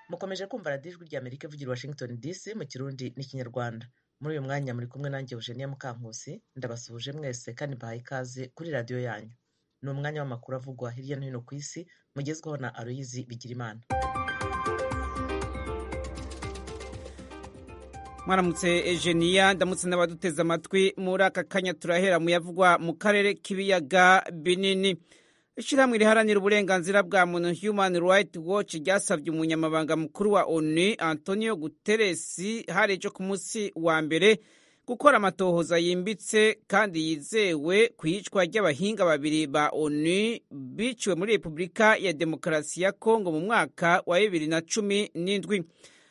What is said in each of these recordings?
Mukomeje kumva radiyo ijwi ry'Amerika ivugira i Washington DC mu Kirundi n'Ikinyarwanda. Muri uyu mwanya muri kumwe nanjye Eugenia Mukankusi, ndabasuhuje mwese kandi mbahaye ikaze kuri radiyo yanyu. Ni umwanya w'amakuru avugwa hirya no hino ku isi, mugezwaho na Aloyizi Bigirimana. mwaramutse Egenia ndamutse n'abaduteze amatwi muri aka kanya turahera mu yavugwa mu karere k'ibiyaga binini ishyirahamwe riharanira uburenganzira bwa muntu human right watch ryasabye umunyamabanga mukuru wa onu antonio guterres hari ejo ku munsi wa mbere gukora amatohoza yimbitse kandi yizewe ku iyicwa ry'abahinga babiri ba onu biciwe muri repubulika ya demokarasi ya kongo mu mwaka wa bibiri na cumi n'indwi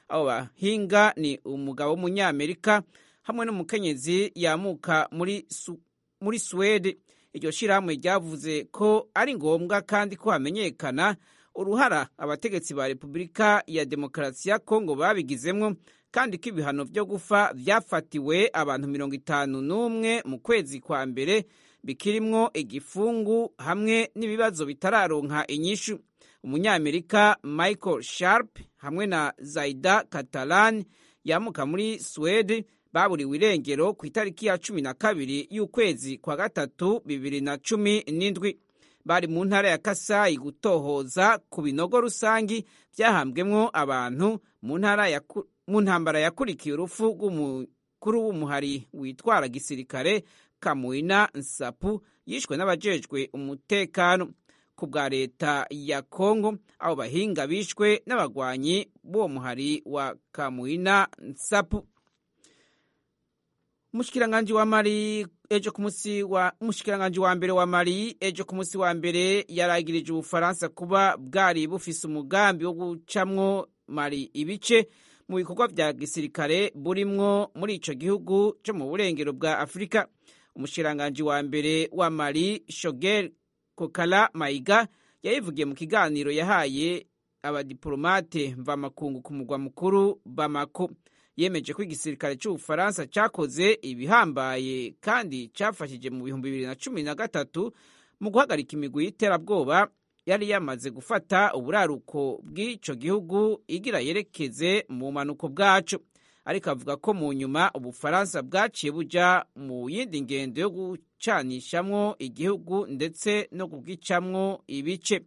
abo bahinga ni umugabo w'umunyamerika hamwe n'umukenyezi yamuka muri Su- muri suwede iryo shyirahamwe ryavuze ko ari ngombwa kandi ko hamenyekana uruhara abategetsi ba repubulika ya demokarasi ya kongo babigizemo kandi ko ibihano byo gufa byafatiwe abantu mirongo itanu n'umwe mu kwezi kwa mbere bikirimwo igifungu hamwe n'ibibazo bitararonka inyishu umunyamerika michael sharp hamwe na zaida catalan yamuka muri swede baburiwe irengero ku itariki ya cumi na kabiri y'ukwezi kwa gatatu bibiri na cumi n'indwi bari mu ntara ya kasayi gutohoza ku binogo rusangi byahambwemo abantu mu ntara ya Ku- mu ntambara yakurikiye urupfu rw'umukuru w'umuhari witwara gisirikare kamuina nsapu yishwe n'abajejwe umutekano ku bwa leta ya kongo abo bahinga bishwe n'abagwanyi b'uwo muhari wa kamuina nsapu umushikiranganji wa mali ejo ku munsi wa umushikiranganji wa mbere wa mali ejo ku munsi wa mbere yaragirije ubufaransa kuba bwari bufise umugambi wo gucamwo mali ibice mu bikorwa bya gisirikare burimwo muri ico gihugu co mu burengero bwa afurika umushikiranganji wa mbere wa mali shogel kokala mayiga yayivugiye mu kiganiro yahaye abadiporomate mvamakungu ku mugwa mukuru bamako yemeje ko igisirikare cy'ubufaransa cyakoze ibihambaye kandi cyafashije mu bihumbi bibiri na cumi na gatatu mu guhagarika imigwi y'iterabwoba yari yamaze gufata uburaruko bw'icyo gihugu igira yerekeze mu manuko bwacu ariko avuga ko mu nyuma ubufaransa bwaciye buja mu yindi ngendo yo gucanishamwo igihugu ndetse no kubwicamwo ibice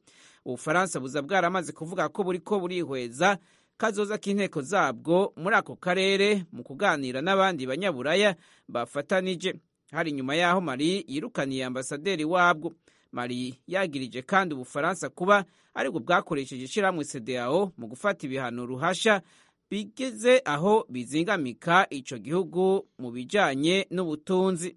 ubufaransa buza bwaramaze kuvuga ko buriko burihweza kazoza k'inteko zabwo muri ako karere mu kuganira n'abandi banyaburaya bafatanije hari nyuma y'aho mari yirukaniye ambasaderi wabwo mari yagirije kandi ubufaransa kuba aribwo bwakoresheje ishyirahamwe cdao mu gufata ibihano ruhasha bigeze aho bizingamika ico gihugu mu bijanye n'ubutunzi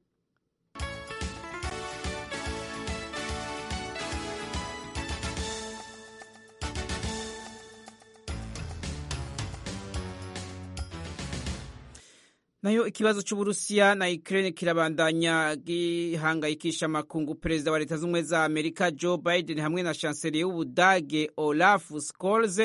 nayo ikibazo cy'uburusiya na ukraine kirabandanya gihangayikisha amakungu perezida wa leta z'ubumwe za amerika joe biden hamwe na chancelier w'ubudage olaf scholz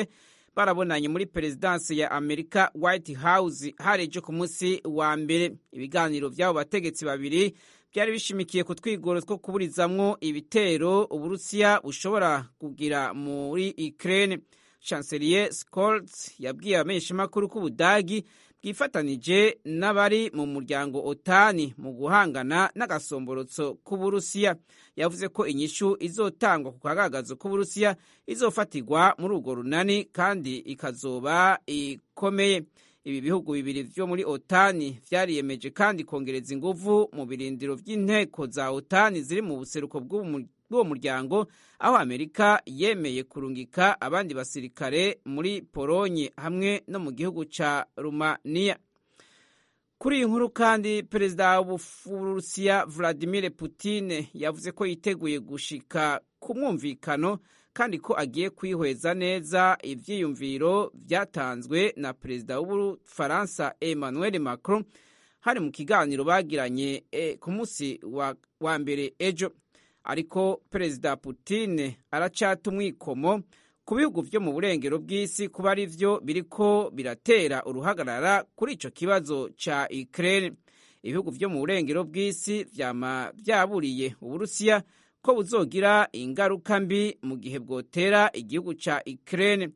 barabonanye muri perezidansi ya amerika white house hari ejo ku munsi wa mbere ibiganiro by'abo bategetsi babiri byari bishimikiye ku twigoro two kuburizamwo ibitero uburusiya bushobora kugira muri ukraine chancelier scholz yabwiye abamenyeshamakuru ko ubudagi bwifatanije n'abari mu muryango otani mu guhangana n'agasomborotso k'uburusiya yavuze ko inyishu izotangwa ku kagagazo k'uburusiya izofatirwa muri urwo runani kandi ikazoba ikomeye ibi bihugu bibiri byo muri otani byariyemeje kandi kongereza inguvu mu birindiro by'inteko za otani ziri mu buseruko bw'umu- bw'uwo muryango aho amerika yemeye kurungika abandi basirikare muri polonye hamwe no mu gihugu cya rumaniya kuri iyi nkuru kandi perezida w'uburusiya vladimir putin yavuze ko yiteguye gushika ku mwumvikano kandi ko agiye kwihweza neza ibyiyumviro byatanzwe na perezida w'ubufaransa emmanuel macron hari mu kiganiro bagiranye eh, ku munsi wa, wa mbere ejo ariko perezida putin aracata umwikomo ku bihugu byo mu burengero bw'isi kuba ari byo biriko biratera uruhagarara kuri ico kibazo ca ukraine ibihugu byo mu burengero bw'isi vyama vyaburiye uburusiya ko buzogira ingaruka mbi mu gihe bwotera igihugu ca ukraine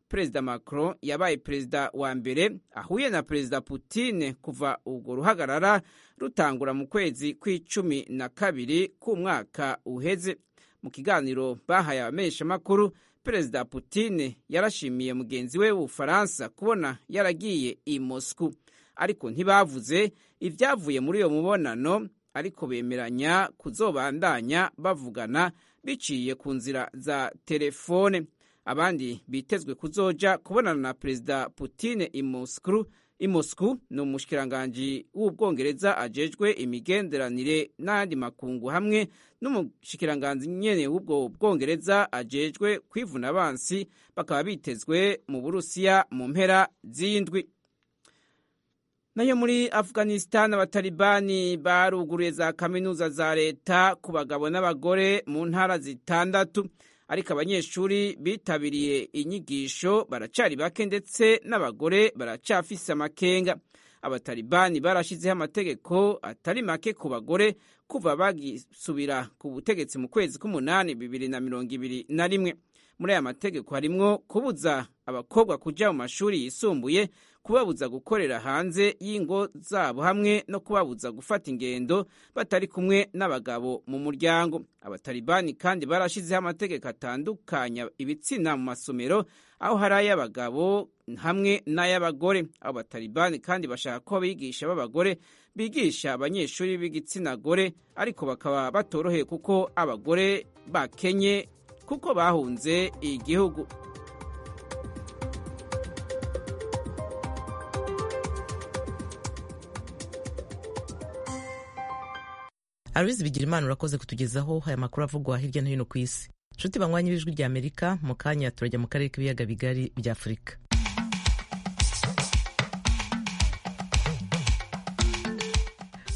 perezida Macron yabaye perezida wa mbere ahuye na perezida Putin kuva urwo ruhagarara rutangura mu kwezi kw'icumi na kabiri k'umwaka uheze mu kiganiro bahaye abamenyeshamakuru perezida Putin yarashimiye mugenzi we w'ubufaransa kubona yaragiye i Moscou ariko ntibavuze ibyavuye muri iyo mubonano ariko bemeranya kuzobandanya bavugana biciye ku nzira za telefone abandi bitezwe kuzoja kubonana na perezida Putin i Moscou i Moscou ni umushikiranganji w'ubwongereza ajejwe imigenderanire n'ayandi makungu hamwe n'umushikiranganji nyene w'ubwo bwongereza ajejwe kwivuna abansi bakaba bitezwe mu Burusiya mu mpera z'indwi nayo muri Afghanistan abatalibani baruguruye za kaminuza za leta ku bagabo n'abagore mu ntara zitandatu ariko abanyeshuri bitabiriye inyigisho baracari bake ndetse n'abagore baracafise amakenga abatalibani barashizeho amategeko atari make ku bagore kuva bagisubira ku butegetsi mu kwezi k'umunani bibiri na mirongo ibiri na rimwe muri aya mategeko harimwo kubuza abakobwa kuja mu mashuri yisumbuye kubabuza gukorera hanze y'ingo zabo hamwe no kubabuza gufata ingendo batari kumwe n'abagabo mu muryango abatalibani kandi barashizeho amategeko atandukanya ibitsina mu masomero aho hari ay'abagabo hamwe n'ay'abagore abo batalibani kandi bashaka ko abigisha b'abagore bigisha abanyeshuri b'igitsina gore ariko bakaba batoroheye kuko abagore bakenye kuko bahunze igihugu Aloyizi Bigirimana urakoze kutugezaho aya makuru avugwa hirya no hino ku isi nshuti banywanye b'ijwi rya amerika mu kanya turajya mu karere k'ibiyaga bigari bya afurika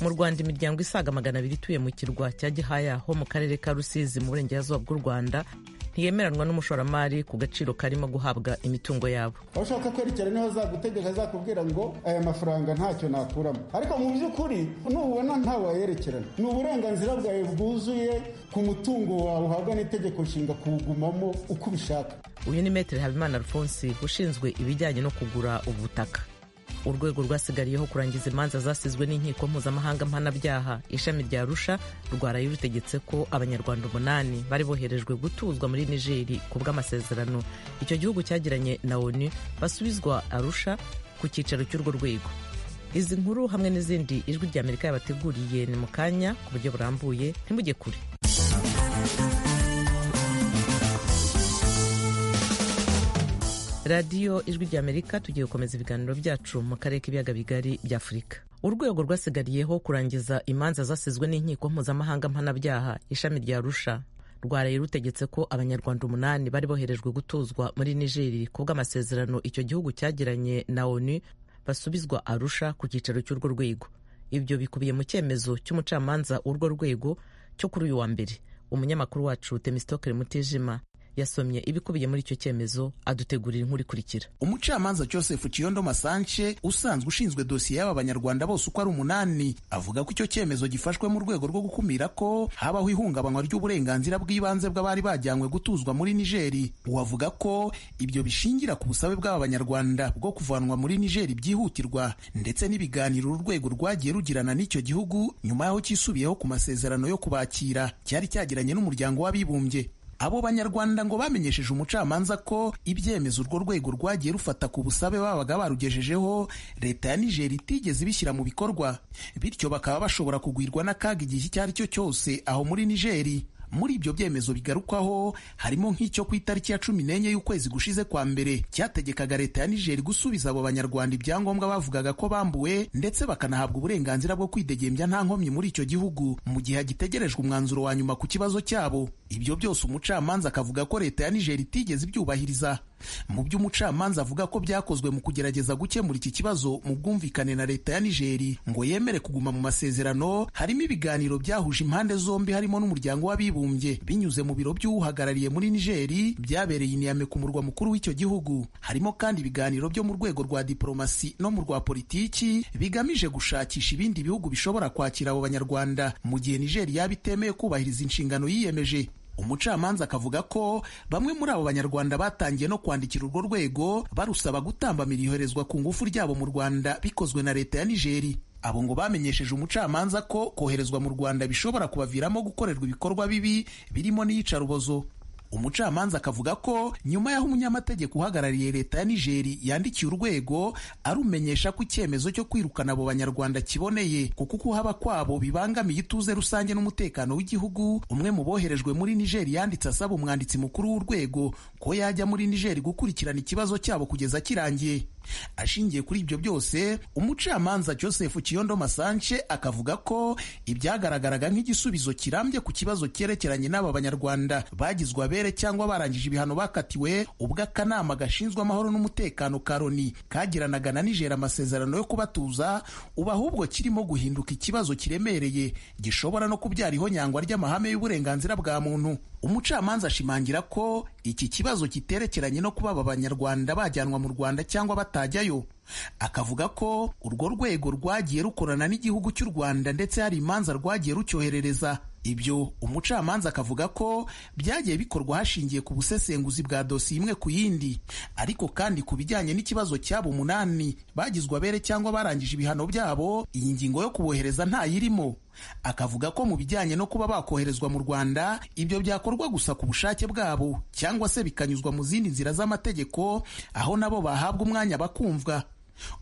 mu rwanda imiryango isaga magana abiri ituye mu kirwa cya gihaya ho mu karere ka rusizi mu burengerazuba bw'u rwanda ntiyemeranwa n'umushoramari ku gaciro karimo guhabwa imitungo yabo aho ushaka kwerekera niho azagutegeka azakubwira ngo aya mafaranga ntacyo nakuramo ariko mu by'ukuri nubona ntawayerekerana ni uburenganzira bwawe bwuzuye ku mutungo wawe uhabwa n'itegeko nshinga kuwugumamo uko ubishaka uyu ni metero habimana alphonse ushinzwe ibijyanye no kugura ubutaka urwego rwasigariyeho kurangiza imanza zasizwe n'inkiko mpuzamahanga mpanabyaha ishami rya rusha rwaraye rutegetse ko abanyarwanda umunani bari boherejwe gutuzwa muri nigeri ku bw'amasezerano icyo gihugu cyagiranye na onu basubizwa arusha ku cyicaro cy'urwo rwego izi nkuru hamwe n'izindi ijwi rya amerika yabateguriye ni mu kanya ku buryo burambuye ntimujye kure radiyo ijwi rya amerika tugiye gukomeza ibiganiro byacu mu karere k'ibiyaga bigari bya afurika urwego rwasigariyeho kurangiza imanza zasizwe n'inkiko mpuzamahanga mpanabyaha ishami rya rusha rwaraye rutegetse ko abanyarwanda umunani bari boherejwe gutuzwa muri nigeri ku bw'amasezerano icyo gihugu cyagiranye na onu basubizwa arusha ku cyicaro cy'urwo rwego ibyo bikubiye mu cyemezo cy'umucamanza w'urwo rwego cyo kuri uyu wa mbere umunyamakuru wacu temisitokere mutijima yasomye ibikubiye muri icyo cyemezo adutegurira inkuru ikurikira umucamanza joseph kiyondo masanche usanzwe ushinzwe dosiye y'aba banyarwanda bose uko ari umunani avuga ko icyo cyemezo gifashwe mu rwego rwo gukumira ko habaho ihungabanywa ry'uburenganzira bw'ibanze bw'abari bajyanywe gutuzwa muri nigeri uwavuga ko ibyo bishingira ku busabe bw'aba banyarwanda bwo kuvanwa muri nigeri byihutirwa ndetse n'ibiganiro urwego rwagiye rugirana n'icyo gihugu nyuma y'aho cyisubiyeho ku masezerano yo kubakira cyari cyagiranye n'umuryango w'abibumbye abo banyarwanda ngo bamenyesheje umucamanza ko ibyemezo urwo rwego rwagiye rufata ku busabe babaga barugejejeho leta ya nigeri itigeze ibishyira mu bikorwa bityo bakaba bashobora kugwirwa n'akaga igihe icyo ari cyo cyose aho muri nigeri muri ibyo byemezo bigarukwaho harimo nk'icyo ku itariki ya cumi n'enye y'ukwezi gushize kwa mbere cyategekaga leta ya nigeri gusubiza abo banyarwanda ibyangombwa bavugaga ko bambuwe ndetse bakanahabwa uburenganzira bwo kwidegembya nta nkomyi muri icyo gihugu mu gihe hagitegerejwe umwanzuro wa nyuma ku kibazo cyabo ibyo byose umucamanza akavuga ko leta ya nigeri itigeze ibyubahiriza mu byo umucamanza avuga ko byakozwe mu kugerageza gukemura iki kibazo mu bwumvikane na leta ya nigeri ngo yemere kuguma mu masezerano harimo ibiganiro byahuje impande zombi harimo n'umuryango w'abibumbye binyuze mu biro by'uwuhagarariye muri nigeri byabereye iniyame ku murwa mukuru w'icyo gihugu harimo kandi ibiganiro byo mu rwego rwa diporomasi no mu rwa politiki bigamije gushakisha ibindi bihugu bishobora kwakira abo banyarwanda mu gihe nigeri yaba itemeye kubahiriza inshingano yiyemeje umucamanza akavuga ko bamwe muri abo banyarwanda batangiye no kwandikira urwo rwego barusaba gutambamira iyoherezwa ku ngufu ryabo mu rwanda bikozwe na leta ya nigeri abo ngo bamenyesheje umucamanza ko koherezwa mu rwanda bishobora kubaviramo gukorerwa ibikorwa bibi birimo n'iyicarubozo umucamanza akavuga ko nyuma y'aho umunyamategeko uhagarariye leta ya nigeri yandikiye urwego arumenyesha ko icyemezo cyo kwirukana abo banyarwanda kiboneye kuko kuhaba kwabo bibangamiye ituze rusange n'umutekano w'igihugu umwe mu boherejwe muri nigeri yanditse asaba umwanditsi mukuru w'urwego ko yajya muri nigeri gukurikirana ikibazo cyabo kugeza kirangiye ashingiye kuri ibyo byose umucamanza joseph kiyondo masance akavuga ko ibyagaragaraga nk'igisubizo kirambye ku kibazo cyerekeranye n'aba banyarwanda bagizwe abere cyangwa barangije ibihano bakatiwe ubwo akanama gashinzwe amahoro n'umutekano ka loni kagiranaga na nijera amasezerano yo kubatuza ubu ahubwo kirimo guhinduka ikibazo kiremereye gishobora no kubyara ihonyangwa ry'amahame y'uburenganzira bwa muntu umucamanza ashimangira ko iki kibazo kiterekeranye no kuba aba banyarwanda bajyanwa mu rwanda cyangwa batajyayo akavuga ko urwo rwego rwagiye rukorana n'igihugu cy'u rwanda ndetse hari imanza rwagiye rucyoherereza ibyo umucamanza akavuga ko byagiye bikorwa hashingiye ku busesenguzi bwa dosiye imwe ku yindi ariko kandi ku bijyanye n'ikibazo cyabo umunani bagizwe abere cyangwa barangije ibihano byabo iyi ngingo yo kubohereza ntayirimo akavuga ko mu bijyanye no kuba bakoherezwa mu rwanda ibyo byakorwa gusa ku bushake bwabo cyangwa se bikanyuzwa mu zindi nzira z'amategeko aho nabo bahabwa umwanya bakumvwa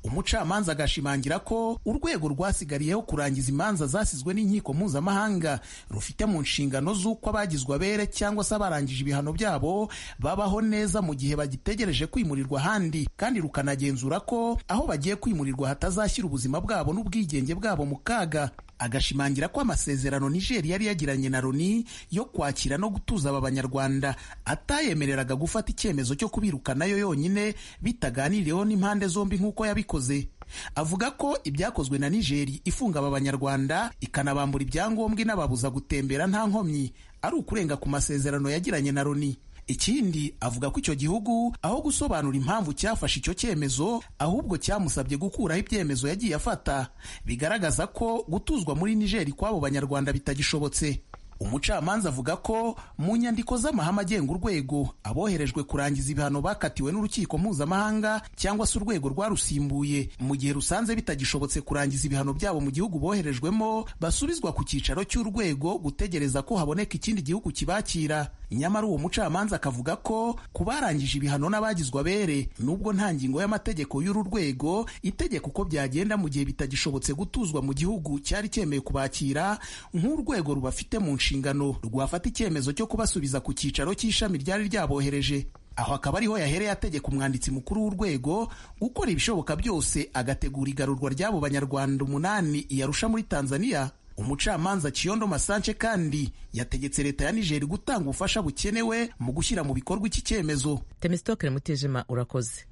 umucamanza agashimangira ko urwego rwasigariyeho kurangiza imanza zasizwe n'inkiko mpuzamahanga rufite mu nshingano z'uko abagizwe abere cyangwa se abarangije ibihano byabo babaho neza mu gihe bagitegereje kwimurirwa ahandi kandi rukanagenzura ko aho bagiye kwimurirwa hatazashyira ubuzima bwabo n'ubwigenge bwabo mu kaga agashimangira ko amasezerano nigeri yari yagiranye na loni yo kwakira no gutuza aba banyarwanda atayemereraga gufata icyemezo cyo kubirukanayo yonyine bitaganiriyeho n'impande zombi nk'uko yabikoze avuga ko ibyakozwe na nigeri ifunga aba banyarwanda ikanabambura ibyangombwa inababuza gutembera nta nkomyi ari ukurenga ku masezerano yagiranye na loni ikindi avuga ko icyo gihugu aho gusobanura impamvu cyafashe icyo cyemezo ahubwo cyamusabye gukuraho ibyemezo yagiye afata bigaragaza ko gutuzwa muri nigeri kw'abo banyarwanda bitagishobotse umucamanza avuga ko mu nyandiko z'amahame agenga urwego aboherejwe kurangiza ibihano bakatiwe n'urukiko mpuzamahanga cyangwa se urwego rwarusimbuye mu gihe rusanze bitagishobotse kurangiza ibihano byabo mu gihugu boherejwemo basubizwa ku cyicaro cy'urwego gutegereza ko haboneka ikindi gihugu kibakira nyamara uwo mucamanza akavuga ko ku barangije ibihano n'abagizwe abere nubwo nta ngingo y'amategeko y'uru rwego itegeka uko byagenda mu gihe bitagishobotse gutuzwa mu gihugu cyari cyemeye kubakira nk'urwego rubafite mu nshingano nshingano rwafata icyemezo cyo kubasubiza ku cyicaro cy'ishami ryari ryabohereje aho akaba ariho yahereye ategeka umwanditsi mukuru w'urwego gukora ibishoboka byose agategura igarurwa ry'abo banyarwanda umunani yarusha muri tanzania umucamanza kiyondo masance kandi yategetse leta ya nigeri gutanga ubufasha bukenewe mu gushyira mu bikorwa iki cyemezo temisitokere mutijima urakoze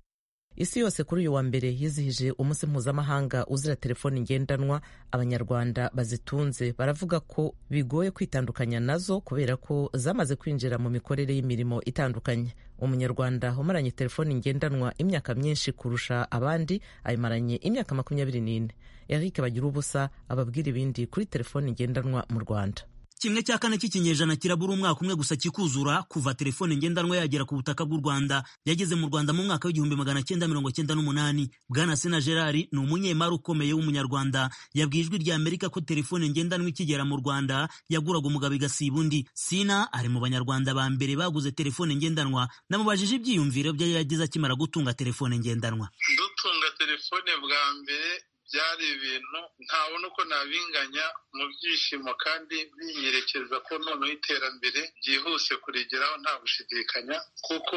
isi yose kuri uyu wa mbere yizihije umunsi mpuzamahanga uzira telefoni ngendanwa abanyarwanda bazitunze baravuga ko bigoye kwitandukanya nazo kubera ko zamaze kwinjira mu mikorere y'imirimo itandukanye umunyarwanda umaranye telefoni ngendanwa imyaka myinshi kurusha abandi ayimaranye imyaka makumyabiri n'ine eric bagira ubusa ababwira ibindi kuri telefoni ngendanwa mu rwanda kimwe cya kane cy'ikinyejana kirabura umwaka umwe gusa kikuzura kuva telefone ngendanwa yagera ku butaka bw'u Rwanda yageze mu Rwanda mu mwaka w'igihumbi magana cyenda mirongo cyenda n'umunani Bwana Sena Gerard ni umunyemari ukomeye w'umunyarwanda yabwiye ijwi rya Amerika ko telefone ngendanwa ikigera mu Rwanda yaguraga umugabo igasiba undi Sina ari mu banyarwanda ba mbere baguze telefone ngendanwa namubajije ibyiyumviro bye yagize akimara gutunga telefone ngendanwa dutunga telefone bwa mbere byari ibintu ntabona uko nabinganya mu byishimo kandi binyerekeza ko noneho iterambere byihuse kurigeraho nta gushidikanya kuko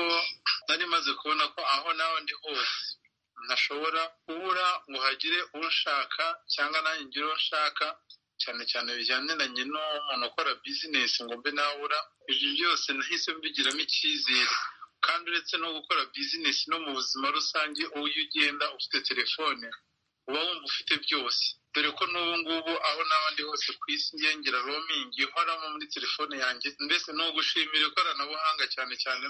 nari maze kubona ko aho nawe ndi hose ntashobora kubura ngo hagire unshaka cyangwa nanjye ngire uwo nshaka cyane cyane bijyaniranye n'umuntu ukora bizinesi ngo mbe nabura ibyo byose nahise mbigiramo icyizere kandi uretse no gukora bizinesi no mu buzima rusange iyo ugenda ufite telefone uba wumva ufite byose dore ko n'ubu ngubu aho n'abandi hose ku isi ngira roaming ihoramo muri telefone yanjye mbese ni ugushimira ikoranabuhanga cyane cyane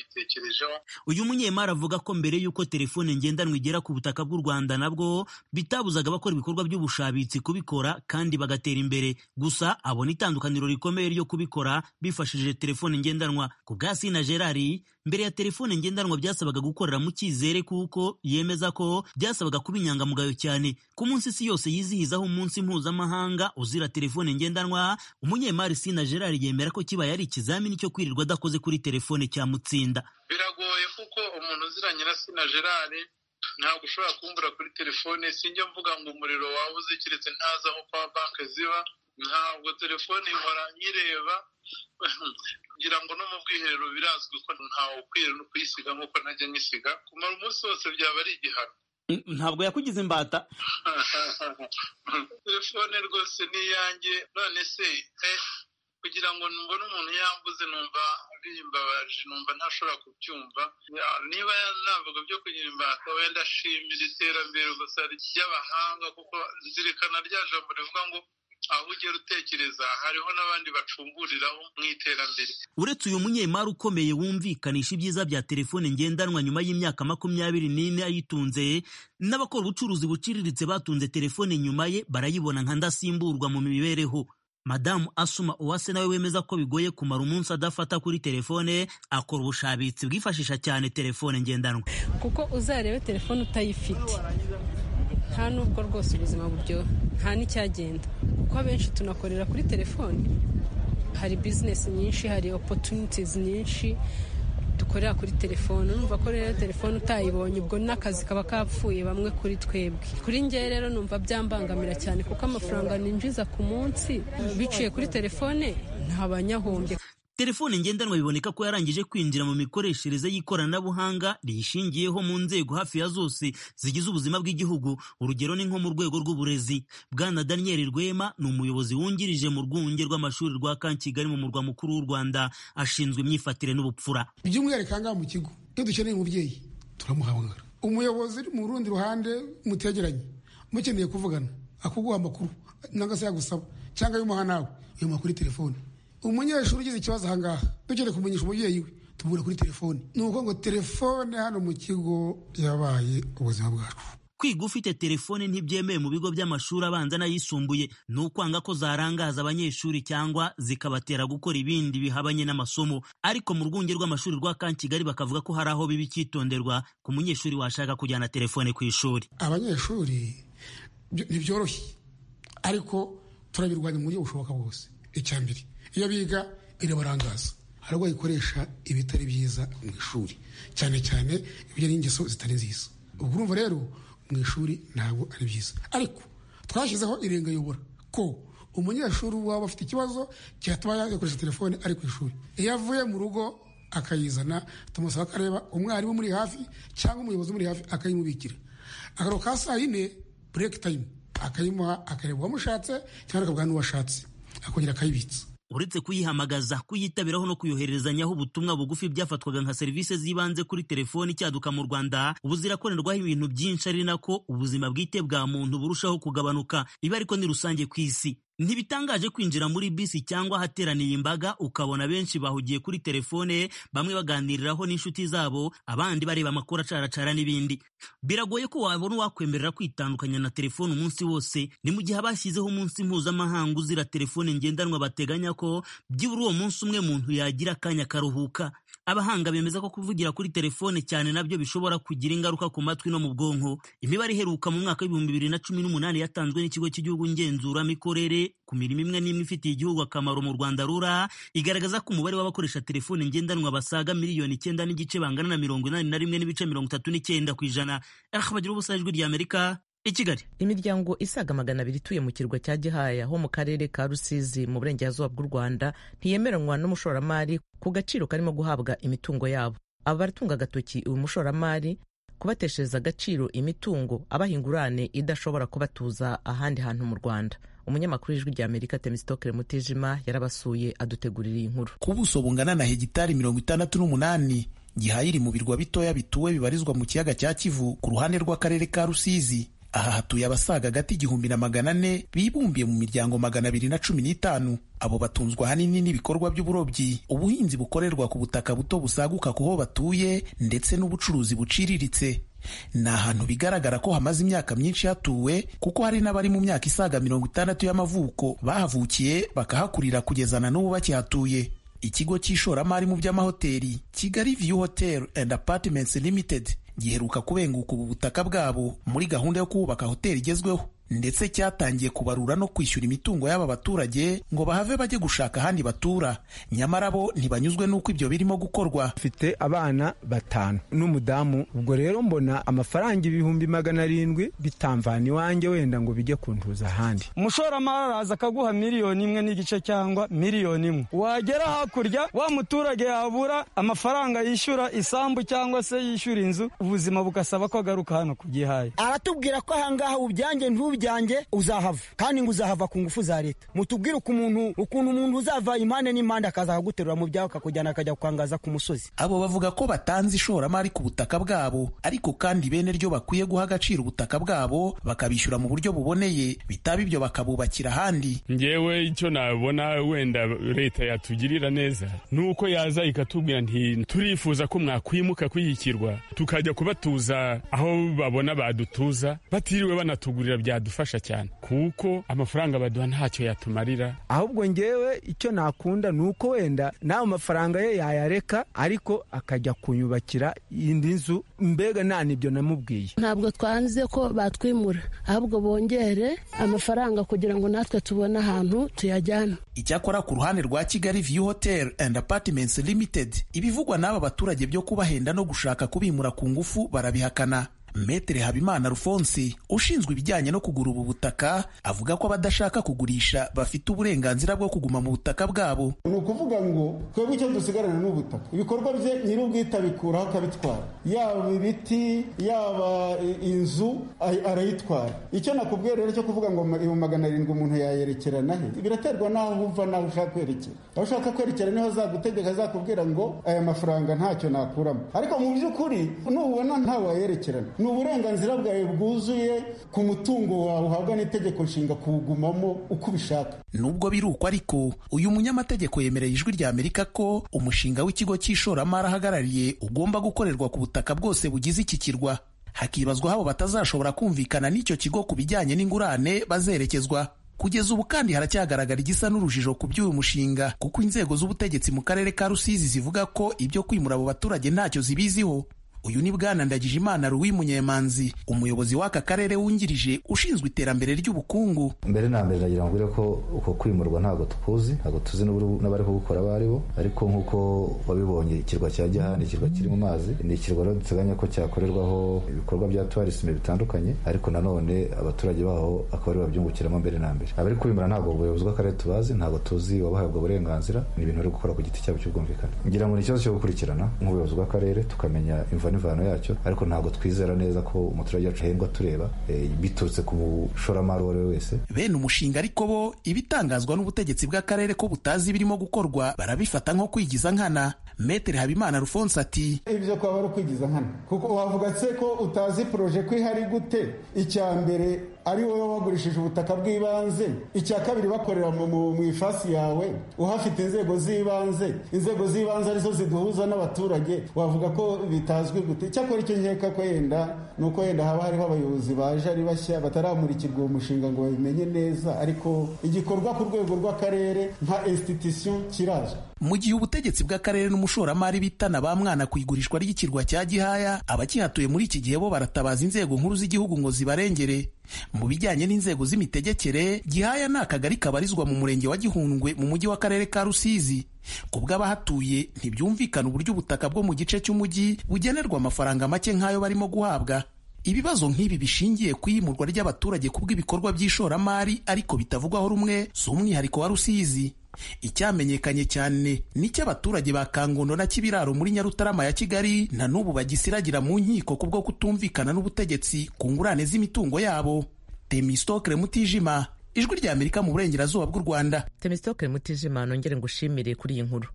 n'ababayitekerejeho uyu munyemari avuga ko mbere y'uko telefone ngendanwa igera ku butaka bw'u rwanda nabwo bitabuzaga abakora ibikorwa by'ubushabitsi kubikora kandi bagatera imbere gusa abona itandukaniro rikomeye ryo kubikora bifashishije telefone ngendanwa ku bwa sina gerari mbere ya telefone ngendanwa byasabaga gukorera mu cyizere kuko yemeza ko byasabaga kuba inyangamugayo cyane ku munsi isi yose yizihizaho umunsi mpuzamahanga uzira telefone ngendanwa umunyemari sina gerari yemera ko kibaye ari ikizamini cyo kwirirwa adakoze kuri telefone cyamutsinda biragoye kuko umuntu uziranye na sina gerard ntabwo ushobora kumbura kuri telefone sinjya mvuga ngo umuriro waba uzikiretse ntazi aho kwa banki ziba ntabwo telefone ihora nyireba kugira ngo no mu bwiherero birazwi ko ntawe ukwiye no kuyisiga nk'uko najya nyisiga kumara umunsi wose byaba ari igihano ntabwo yakugize imbata telefone rwose ni iyanjye none se kugira ngo mbone umuntu yambuze numva bimbabaje numva ntashobora kubyumva niba navuga byo kugira imbata wenda ashimira iterambere gusa ry'abahanga kuko zirikana rya jambo rivuga ngo aho ugera utekereza hariho n'abandi bacunguriraho mu iterambere uretse uyu munyemari ukomeye wumvikanisha ibyiza bya telefone ngendanwa nyuma y'imyaka makumyabiri n'ine ayitunze n'abakora ubucuruzi buciriritse batunze telefone nyuma ye barayibona nka ndasimburwa mu mibereho madamu asuma uwase nawe wemeza ko bigoye kumara umunsi adafata kuri telefone akora ubushabitsi bwifashisha cyane telefone ngendanwa kuko uzarebe telefone utayifite nta nubwo rwose ubuzima buryoha nta n'icyagenda kuko abenshi tunakorera kuri telefone hari bizinesi nyinshi hari opotunitizi nyinshi dukorera kuri telefone numva ko rero telefone utayibonye ubwo n'akazi kaba kapfuye bamwe kuri twebwe kuri ngewe rero numva byambangamira cyane kuko amafaranga ninjiza ku munsi biciye kuri telefone ntabanyahombye telefone ngendanwa biboneka ko yarangije kwinjira mu mikoreshereze y'ikoranabuhanga riyishingiyeho mu nzego hafi ya zose zigize ubuzima bw'igihugu urugero ni nko mu rwego rw'uburezi bwana daniel rwema ni umuyobozi wungirije mu rwunge rw'amashuri rwa kankigali mu murwa mukuru w'u rwanda ashinzwe imyifatire n'ubupfura by'umwihariko aha ngaha mu kigo iyo dukeneye umubyeyi turamuhamagara umuyobozi uri mu rundi ruhande mutegeranye mukeneye kuvugana akuguha amakuru nangwa se yagusaba cyangwa y'umuha nawe uyamuha kuri telefone umunyeshuri ugize ikibazo ahangaha dukeneye kumenyesha umubyeyi we tubura kuri telefone ni ukuvuga ngo telefone hano mu kigo yabaye ubuzima bwacu kwiga ufite telefone ntibyemewe mu bigo by'amashuri abanza n'ayisumbuye ni ukwanga ko zarangaza abanyeshuri cyangwa zikabatera gukora ibindi bihabanye n'amasomo ariko mu rwunge rw'amashuri rwa kankigali bakavuga ko hari aho biba icyitonderwa ku munyeshuri washaka kujyana telefone ku ishuri abanyeshuri ntibyoroshye ariko turabirwanya mu buryo bushoboka bwose icya mbere iyo biga irabarangaza hari abo bayikoresha ibitari byiza mu ishuri cyane cyane ibijyanye n'ingeso zitari nziza ubwo urumva rero mu ishuri ntabwo ari byiza ariko twashyizeho irengayobora ko umunyeshuri waba afite ikibazo cyatuma yakoresha telefone ari ku ishuri iyo avuye mu rugo akayizana tumusaba akareba umwarimu muri hafi cyangwa umuyobozi muri hafi akayimubikira akaro ka saa yine bureke tayimu akayimuha akareba uwamushatse cyangwa akabwira n'uwashatse akongera akayibitsa uretse kuyihamagaza kuyitabiraho no kuyohererezanyaho ubutumwa bugufi byafatwaga nka serivisi z'ibanze kuri telefoni icyaduka mu rwanda ubu zirakorerwaho ibintu byinshi ari nako ubuzima bwite bwa muntu burushaho kugabanuka ibi ariko ni rusange ku isi ntibitangaje kwinjira muri bisi cyangwa ahateraniye imbaga ukabona benshi bahugiye kuri telefone bamwe baganiriraho n'inshuti zabo abandi bareba amakuru acaracara n'ibindi biragoye ko wabona uwakwemerera kwitandukanya na telefone umunsi wose ni mu gihe abashyizeho umunsi mpuzamahanga uzira telefone ngendanwa bateganya ko byibura uwo munsi umwe muntu yagira akanya akaruhuka abahanga bemeza ko kuvugira kuri telefone cyane nabyo bishobora kugira ingaruka ku matwi no mu bwonko imibare iheruka mu mwaka w'ibihumbi bibiri na cumi n'umunani yatanzwe n'ikigo cy'igihugu ngenzuramikorere ku mirimo imwe n'imwe ifitiye igihugu akamaro mu rwanda rura igaragaza ko umubare w'abakoresha telefone ngendanwa basaga miliyoni icyenda n'igice bangana na mirongo inani na rimwe n'ibice mirongo itatu n'icyenda ku ijana bagira ubusa ijwi rya amerika i kigali imiryango isaga magana abiri ituye mu kirwa cya gihaya ho mu karere ka rusizi mu burengerazuba bw'u rwanda ntiyemeranywa n'umushoramari ku gaciro karimo guhabwa imitungo yabo aba baratunga agatoki uyu mushoramari kubateshereza agaciro imitungo abaha ingurane idashobora kubatuza ahandi hantu mu rwanda umunyamakuru w'ijwi rya amerika temisitokere mutijima yarabasuye adutegurira iyi nkuru ku buso bungana na hegitari mirongo itandatu n'umunani gihaya iri mu birwa bitoya bituwe bibarizwa mu kiyaga cya kivu ku ruhande rw'akarere ka rusizi aha hatuye abasaga hagati igihumbi na magana ane bibumbiye mu miryango magana abiri na cumi n'itanu abo batunzwa ahanini n'ibikorwa by'uburobyi ubuhinzi bukorerwa ku butaka buto busaguka ku ho batuye ndetse n'ubucuruzi buciriritse ni ahantu bigaragara ko hamaze imyaka myinshi hatuwe kuko hari n'abari mu myaka isaga mirongo itandatu y'amavuko bahavukiye bakahakurira kugeza na n'ubu bakihatuye ikigo cy'ishoramari mu by'amahoteli kigali view hotel and apartments limited giheruka kubenguka ubu butaka bwabo muri gahunda yo kubaka hoteli igezweho ndetse cyatangiye kubarura no kwishyura imitungo y'aba baturage ngo bahave bajye gushaka ahandi batura nyamara bo ntibanyuzwe n'uko ibyo birimo gukorwa mfite abana batanu n'umudamu ubwo rero mbona amafaranga ibihumbi magana arindwi bitamvana iwanjye wenda ngo bijye kuntuza ahandi umushoramari araza akaguha miliyoni imwe n'igice cyangwa miliyoni imwe wagera hakurya wa muturage yabura amafaranga yishyura isambu cyangwa se yishyura inzu ubuzima bugasaba ko agaruka hano kugihaye aratubwira ko ahangaha ubyanjye ntube byanjye uzahava kandi ngo uzahava ku ngufu za leta mutubwire ukuntu ukuntu umuntu uzava impande n'impande akaza akaguterura mu byawe akakujyana akajya kukangaza ku musozi abo bavuga ko batanze ishoramari ku butaka bwabo ariko kandi bene ryo bakwiye guha agaciro ubutaka bwabo bakabishyura mu buryo buboneye bitaba ibyo bakabubakira ahandi ngewe icyo nabona wenda leta yatugirira neza ni uko yaza ikatubwira nti turifuza ko mwakwimuka kwiyikirwa tukajya kubatuza aho babona badutuza batiriwe banatugurira bya yadufasha cyane kuko amafaranga baduha ntacyo yatumarira ahubwo ngewe icyo nakunda ni uko wenda nawe mafaranga ye yayareka ariko akajya kunyubakira indi nzu mbega nta n'ibyo namubwiye ntabwo twanze ko batwimura ahubwo bongere amafaranga kugira ngo natwe tubone ahantu tuyajyana icyakora ku ruhande rwa kigali view hotel and apartments limited ibivugwa n'aba baturage byo kubahenda no gushaka kubimura ku ngufu barabihakana Metere Habimana Alphonse ushinzwe ibijyanye no kugura ubu butaka avuga ko abadashaka kugurisha bafite uburenganzira bwo kuguma mu butaka bwabo ni ukuvuga ngo twebwe icyo dusigarana ni ubutaka ibikorwa bye nyir'ubwite abikuraho akabitwara yaba ibiti yaba inzu arayitwara icyo nakubwiye rero cyo kuvuga ngo ibihumbi magana arindwi umuntu yayerekerana he biraterwa n'aho wumva n'aho ushaka kwerekera aho ushaka kwerekera niho azagutegeka azakubwira ngo aya mafaranga ntacyo nakuramo ariko mu by'ukuri nubona ntawayerekerana ni uburenganzira bwawe bwuzuye ku mutungo wawe uhabwa n'itegeko nshinga kuwugumamo uko ubishaka nubwo biruko ariko uyu munyamategeko yemereye ijwi rya amerika ko umushinga w'ikigo cy'ishoramari ahagarariye ugomba gukorerwa ku butaka bwose bugize iki kirwa hakibazwa habo batazashobora kumvikana n'icyo kigo ku bijyanye n'ingurane bazerekezwa kugeza ubu kandi haracyagaragara igisa n'urujijo ku by'uyu mushinga kuko inzego z'ubutegetsi mu karere ka rusizi zivuga ko ibyo kwimura abo baturage ntacyo zibiziho uyu ni bwana ndagijimana ruwi munyemanzi umuyobozi w'aka karere wungirije ushinzwe iterambere ry'ubukungu mbere na mbere ndagira ngo ko uko kwimurwa ntabwo tukuzi ntabwo tuzi n'abari kubukora abo ari bo ariko nk'uko wabibonye ikirwa cya gihanda ikirwa kiri mu mazi ni ikirwa rero duteganya ko cyakorerwaho ibikorwa bya tuwarisime bitandukanye ariko nanone abaturage baho akaba ari babyungukiramo mbere na mbere abari kwimura ntabwo ubuyobozi bw'akarere tubazi ntabwo tuzi wabahabwa uburenganzira ni ibintu bari gukora ku giti cyabo cy'ubwumvikane ngira ngo ni ikibazo cyo gukurikirana nk'ubuyobozi bw'akarere tukamenya imva imvano yacyo ariko ntabwo twizera neza ko umuturage wacu ahembwa tureba biturutse ku mushoramari uwo ari we wese bene umushinga ariko bo ibitangazwa n'ubutegetsi bw'akarere ko butazi birimo gukorwa barabifata nko kwigiza nkana metere habimana rufonse ati ibyo kwaba ari ukwigiza nkana kuko wavuga se ko utazi poroje ko ihari gute icya mbere ari wowe wagurishije ubutaka bw'ibanze icya kabiri bakorera mu ifasi yawe uhafite inzego z'ibanze inzego z'ibanze arizo ziduhuza n'abaturage wavuga ko bitazwi gute icyakora icyo nkeka ko yenda ni uko yenda haba hariho abayobozi baje ari bashya bataramurikirwa uwo mushinga ngo babimenye neza ariko igikorwa ku rwego rw'akarere nka institusiyo kiraje mu gihe ubutegetsi bw'akarere n'umushoramari bitana ba mwana ku igurishwa ry'ikirwa cya gihaya abakihatuye muri iki gihe bo baratabaza inzego nkuru z'igihugu ngo zibarengere mu bijyanye n'inzego z'imitegekere gihaya ni akagari kabarizwa mu murenge wa gihundwe mu mujyi w'akarere ka rusizi ku bw'abahatuye ntibyumvikana uburyo ubutaka bwo mu gice cy'umujyi bugenerwa amafaranga make nk'ayo barimo guhabwa ibibazo nk'ibi bishingiye ku iyimurwa ry'abaturage kubw'ibikorwa by'ishoramari ariko bitavugwaho rumwe si umwihariko wa rusizi icyamenyekanye cyane n'icy'abaturage ba kangondo na kibiraro muri nyarutarama ya kigali na n'ubu bagisiragira mu nkiko kubwo kutumvikana n'ubutegetsi ku ngurane z'imitungo yabo temistokre mutijima ijwi ry'amerika mu burengerazuba bw'u rwanda temistokre mutijima nongere ngushimire kuri iyi nkuru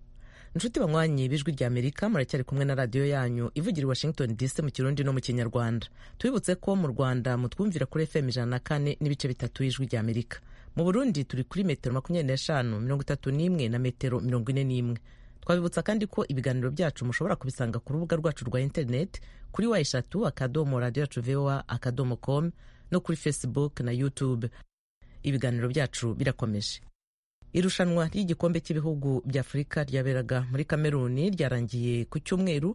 inshuti banywanyi b'ijwi rya amerika muracyari kumwe na radiyo yanyu ivugira i washington dc mu kirundi no mu kinyarwanda tubibutse ko mu rwanda mutwumvira kuri fm ijana na kane n'ibice bitatu y'ijwi rya amerika mu burundi turi kuri metero makumyabiri n'eshanu mirongo itatu n'imwe na metero mirongo ine n'imwe twabibutsa kandi ko ibiganiro byacu mushobora kubisanga ku rubuga rwacu rwa interineti kuri wa eshatu akadomo radiyo yacu voa akadomo komu no kuri facebook na youtube ibiganiro byacu birakomeje irushanwa ry'igikombe cy'ibihugu by'afurika ryaberaga muri kameruni ryarangiye ku cyumweru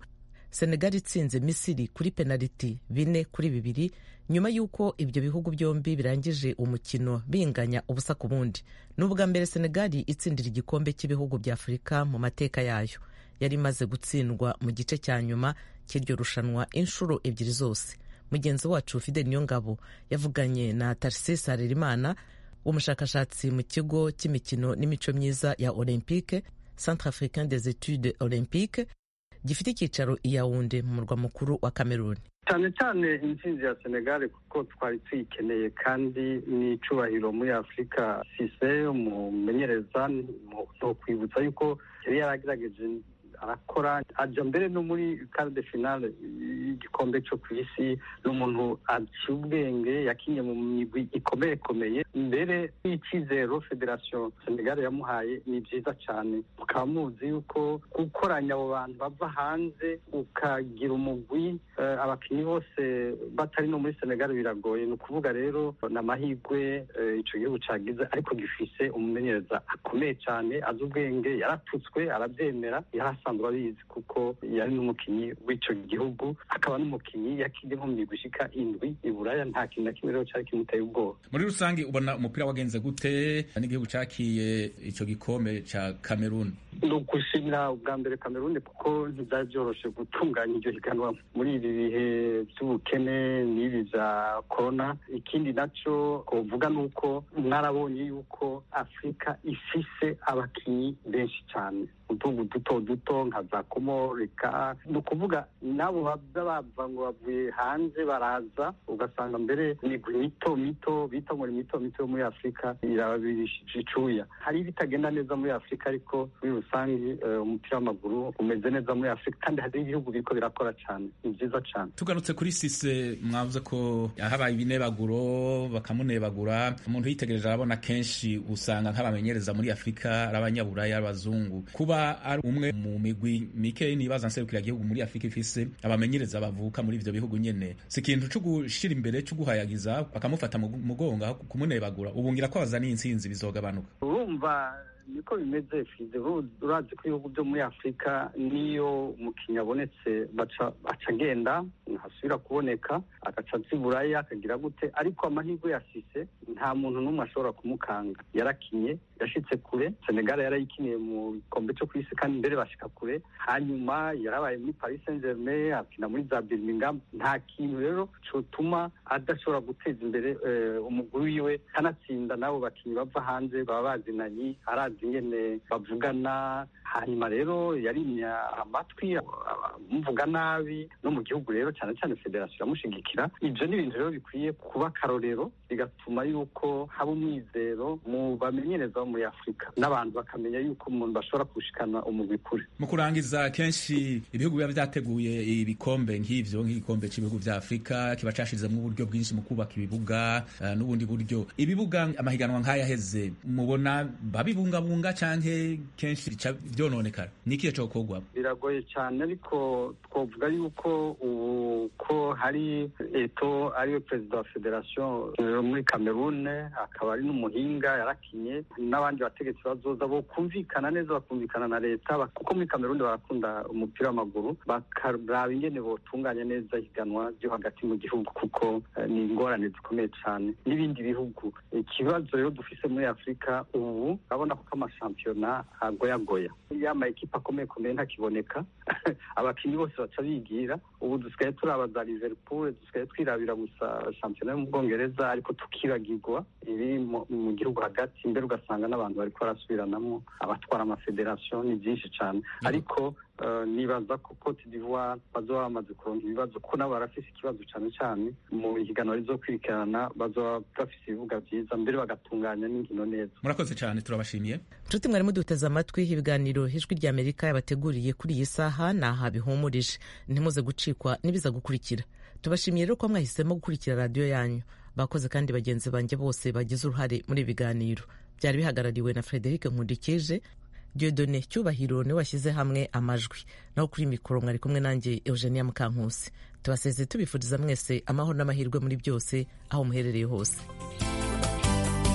senegal itsinze misiri kuri penaliti bine kuri bibiri nyuma y'uko ibyo bihugu byombi birangije umukino binganya ubusa ku bundi ni ubwa mbere senegal itsindira igikombe cy'ibihugu by'afurika mu mateka yayo yari imaze gutsindwa mu gice cya nyuma cy'iryo rushanwa inshuro ebyiri zose mugenzi wacu fidel niyongabo yavuganye na tarcis harerimana umushakashatsi mu kigo cy'imikino n'imico myiza ya olympique centre africain des etudes olympique gifite icyicaro i yawunde mu murwa mukuru wa kameruni cyane cyane intsinzi ya senegal kuko twari tuyikeneye kandi ni icubahiro muri afurika sise umumenyereza ni ukwibutsa yuko yari yaragerageje arakora ajya mbere no muri karde finale y'igikombe cyo ku isi ni umuntu aciye ubwenge yakinye mu migwi ikomeye ikomeye mbere y'icyizero federasiyo senegali yamuhaye ni byiza cyane mukaba muzi yuko gukoranya abo bantu bava hanze ukagira umugwi abakinnyi bose batari no muri senegali biragoye ni ukuvuga rero ni amahirwe icyo gihugu cyagize ariko gifise umumenyereza akomeye cyane azi ubwenge yarapfutswe arabyemera yarasa asanzwe abizi kuko yari n'umukinnyi w'icyo gihugu akaba n'umukinnyi yakinnye nko mu gushika indwi i buraya nta kintu na kimwe rero cyari kimuteye ubwoba muri rusange ubona umupira wagenze gute n'igihugu cyakiye icyo gikombe cya kameruni ni ugushimira ubwa mbere kameruni kuko ntibyari byoroshye gutunganya iryo higanwa muri ibi bihe by'ubukene n'ibi bya korona ikindi nacyo uvuga ni uko mwarabonye yuko afurika ifise abakinnyi benshi cyane utugu duto duto nka za komorika ni ukuvuga n'abo baza bava ngo bavuye hanze baraza ugasanga mbere imigwi mito mito bita ngo ni mito mito yo muri afurika irababirishije icuya hari ibitagenda neza muri afurika ariko muri rusange umupira w'amaguru umeze neza muri afurika kandi hari ibihugu biriko birakora cyane ni byiza cyane tugarutse kuri sise mwavuze ko habaye ibinebaguro bakamunebagura umuntu yitegereje arabona kenshi usanga nk'abamenyereza muri afurika ari abanyaburaya abazungu kuba ari umwe mu migwi mike nibaza nserukira gihugu muri Afrika ifise abamenyereza bavuka muri ivyo bihugu nyene si ikintu cyo gushira imbere cyo guhayagiza bakamufata mugonga kumunebagura ubungira ko bazana intsinzi bizogabanuka urumva niko bimeze fize urazi ko ibihugu byo muri afurika niyo umukinnyi abonetse aca agenda ntasubira kuboneka agaca buraya akagira gute ariko amahirwe yasise nta muntu n'umwe ashobora kumukanga yarakinye yashitse kure senegal yarayikiniye mu gikombe cyo ku isi kandi mbere bashika kure hanyuma yarabaye muri paris saint germain akina muri za birmingham nta kintu rero cyotuma adashobora guteza imbere umuguru wiwe kanatsinda n'abo bakinnyi bava hanze baba bazinanye arazi ingene bavugana hanyuma rero yarimya amatwi amuvuga nabi no mu gihugu rero cyane cyane federasiyo iramushigikira ibyo ni ibintu rero bikwiye kuba akarorero bigatuma yuko haba umwizero mu bamenyereza bo muri afurika n'abantu bakamenya yuko umuntu bashobora kushikana umugwi kure mu kurangiza kenshi ibihugu biba byateguye ibikombe nk'ivyo nk'igikombe cy'ibihugu bya afurika kiba cashizemo uburyo bwinshi mu kubaka ibibuga uh, n'ubundi buryo ibibuga amahiganwa nk'ayaheze mubona babibunga kubungabunga canke kenshi bica byononekara nikiye cokorwa biragoye cyane ariko twovuga yuko ubu ko hari eto ariyo perezida wa federation muri camerune akaba ari n'umuhinga yarakinye n'abandi bategetsi bazoza bo kumvikana neza bakumvikana na leta kuko muri camerune barakunda umupira w'amaguru bakaraba ingene botunganya neza ihiganwa ryo hagati mu gihugu kuko ni ingorane zikomeye cyane n'ibindi bihugu ikibazo rero dufise muri afurika ubu urabona ko amashampiyona agoyagoya ya amakipe akomeye akomeye ntakiboneka abakinnyi bose baca bigira ubu dusigaye turaba za liverpool dusigaye twirabira gusa shampiyona yo mu bwongereza ariko tukibagirwa iri mu gihugu hagati imbere ugasanga n'abantu bari barasubiranamo abatwara amafederasiyo ni byinshi cyane ariko nibaza ko cote d'ivoire bazoba bamaze kuronka ibibazo ko nabo barafise ikibazo cyane cyane mu higanwa rizo kwirikirana bazoba bafise ibibuga byiza mbere bagatunganya n'inkino neza murakoze cyane turabashimiye nshuti mwarimu duteze amatwi ibiganiro ijwi ry'amerika yabateguriye kuri iyi saha ni aha bihumurije ntimuze gucikwa n'ibiza gukurikira tubashimiye rero ko mwahisemo gukurikira radiyo yanyu bakoze kandi bagenzi banjye bose bagize uruhare muri ibi biganiro byari bihagarariwe na frederic nkundikije diodone cyubahiro niwe washyize hamwe amajwi naho kuri mikoro mwari kumwe nanjye eugenia mukankusi tubaseze tubifuriza mwese amahoro n'amahirwe muri byose aho muherereye hose